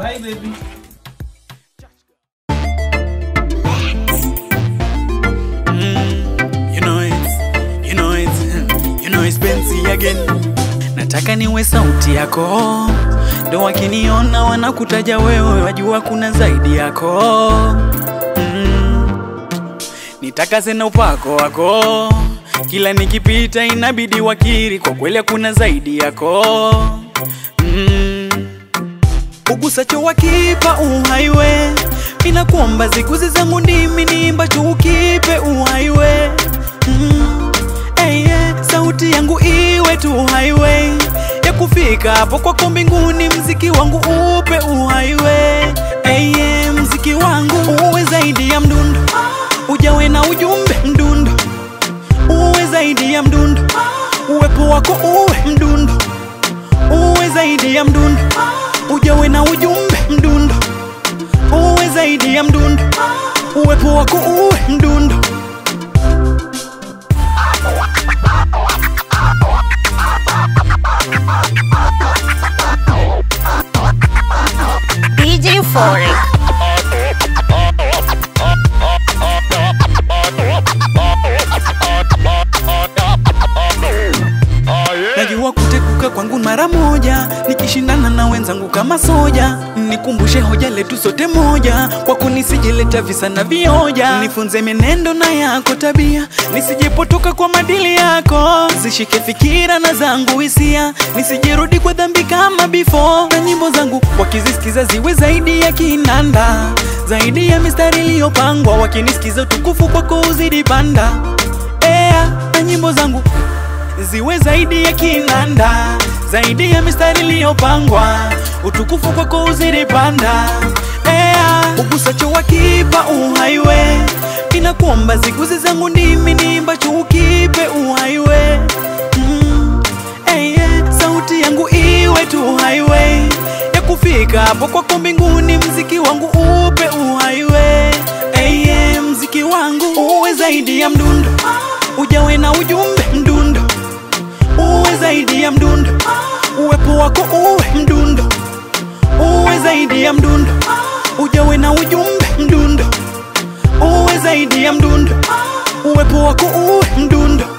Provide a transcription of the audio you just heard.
Bye baby. You know it, you know it, you know it's Benzi again. Nataka niwe sauti yako, ndo wakiniona wanakutaja wewe, wajua kuna zaidi yako. Mm. Nitakaze na upako wako, kila nikipita inabidi wakiri, kwa kweli kuna zaidi yako. Mm. Ugusacho wakipa uhaiwe, inakuomba ziguzi zangu ndimi niimbacho ukipe uhaiwe mm. hey, yeah. Sauti yangu iwe tu highway ya kufika hapo kwako mbinguni, mziki wangu upe uhaiwe hey, yeah. Mziki wangu uwe zaidi ya mdundo, ujawe na ujumbe mdundo, uwe zaidi ya mdundo, uwepo wako uwe mdundo, uwe zaidi ya mdundo ujawe na ujumbe mdundo, uwe zaidi ya mdundo, uwepo wako uwe mdundo. DJ Foreign. Najua kutekuka kwangu mara moja, nikishindana na wenzangu kama soja. Nikumbushe hoja letu sote moja, kwako nisijeleta visa na vioja. Nifunze menendo na yako tabia, nisijepotoka kwa madili yako. Zishike fikira na zangu hisia, nisijirudi kwa dhambi kama before. Na nyimbo zangu wakizisikiza ziwe zaidi ya kinanda, zaidi ya mistari iliyopangwa. Wakinisikiza utukufu kwako uzidi panda. Ea, na nyimbo zangu ziwe zaidi ya kinanda, zaidi ya mistari iliyopangwa, utukufu kwako uzidi panda. Ea, ugusacho wakipa uhaiwe, inakuomba ziguzi zangu ndimi niimbacho ukipe uhaiwe mm. hey, yeah. Sauti yangu iwe tu highway ya kufika hapo kwako mbinguni, mziki wangu upe uhaiwe hey, yeah. Mziki wangu uwe zaidi ya mdundo, ujawe na ujumbe mdundo uwe zaidi ya mdundo, uwepo wako uwe mdundo, uwe zaidi ya mdundo, ujawe na ujumbe mdundo, uwe zaidi ya mdundo, uwepo wako uwe mdundo.